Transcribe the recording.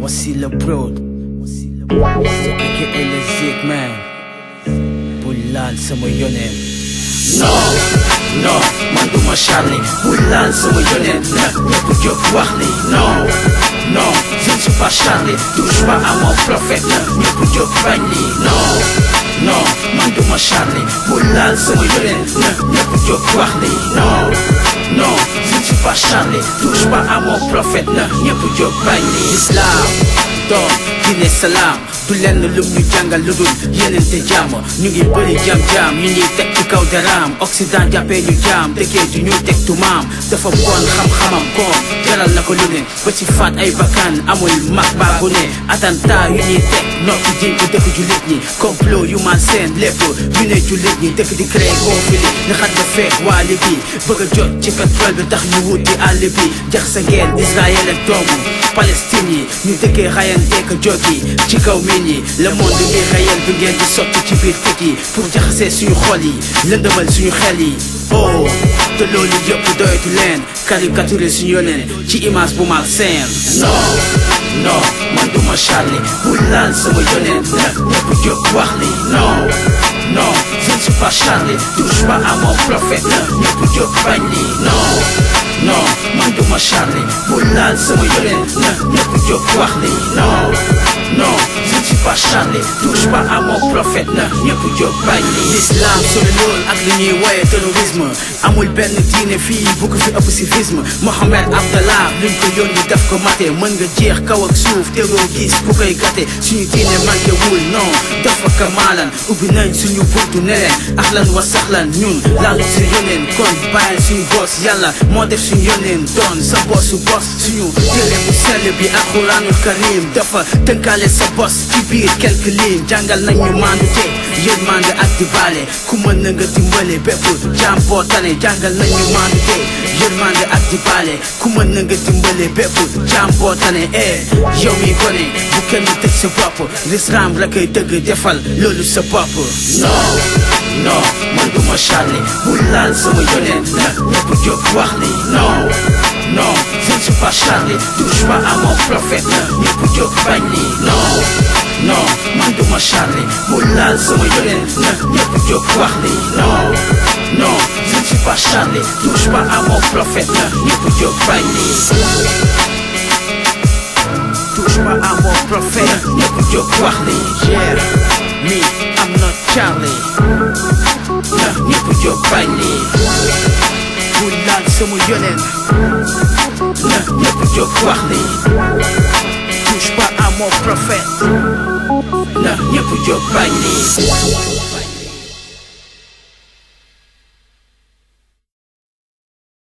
Mossy le Broad aka le Zik man bu laal sama yoneen non non man duma Charlie bu laal sama yoneen na ñëpp jóg wax ni non non je ne suis pas Charlie touche pas à mon prophète na ñëpp jóg bañ ni non non man duma Charlie bu laal sama yoneen na ñëpp jóg wax ni non non je ne suis pas Charlie touche pas à mon prophète na ñëpp jóg bañ ni Islam doom diine salaam du lenn lum ñu jàngal lu dul yenente jàmm ñu ngi bëri jam-jam ñu ñuy teg ci kaw daraam Occident jàppee ñu jaam dëkkee du ñuy teg tumaam dafa bon xam-xamam koom jaral na ko lu ne ba ci faat ay bakkan amul mag baa bu ne attentat yu ñuy teg noppi jiñ ko dëkk jullit ñi complot yu man seen lépp ñu ne jullit ñi dëkk di créé conflit nga xam ne feex waali bi bëgg a jot ci pétrole bi tax ñu wuti àll bi jax sa ngeen Israël ak doomu Palestine yi ñu dëkkee rayanteeka jógi ci kaw miin yi le monde bi réel bi ngeen di sotti ci biir tëg yi pour jaxasee suñu xol yi lëndëmal suñu xel yi oh te loolu yëpp doyatu leen caricature suñu yoneen ci image bu malsain non non man duma Charlie bu laal sama yoneen na ñëpp jóg wax ni non non je ne suis pas Charlie touche pas à mon prophète na ñëpp jóg bañ ni non non man duma Charlie bu laal sama yoneen na ñëpp jóg wax ni non non je ne suis pas Charlie touche pas à mon prophète na ñëpp jóg bañ ni l'islam sori lool ak li ñuy woye terrorisme amul benn diine fii bu ko fi ëpp civisme Mohamed Abdallah luñ ko yónni def ko mate mën nga jeex kaw ak suuf tegoo gis ku koy gàtte suñu diine manqué wul non dafa kamaalan ubbi nañ suñu buntu ne leen ahlan wa sahlan ñun laalu si yoneen kon bàyyil suñu bos yàlla moo def suñu yoneen doon sa bosu bos suñu téere bu sell bi alquranul karim dafa tënkaale sa bos ci biir quelques lignes jàngal nañ ñu maandu te yërmande ak di baale ku mën na nga dimbale bépp jaam boo tane jàngal nañ ñu maandu te yërmande ak di baale ku mën na nga dimbale bépp jaam boo tane eh yow mi gone bu kenn tëj sa bopp l'islam la koy dëgg defal loolu sa bopp non non man duma Charlie bu laal sama yoneen na ñëpp jóg wax ni non non je ne suis pas Charlie touche pas à mon prophète na ñëpp jóg bañ ni non non man duma Charlie bu laal sama yoneen na ñëpp jóg wax ni non non je ne suis pas Charlie touche pas à mon prophète na ñëpp jóg bañ ni touche pas à mon prophète ñëpp jóg wax ni yeah me I'm not Charlie na ñëpp jóg bañ ni bu laal sama yoneen na ñëpp jóg wax ni touche pas à mon prophète na ñëpp jóg bañ ni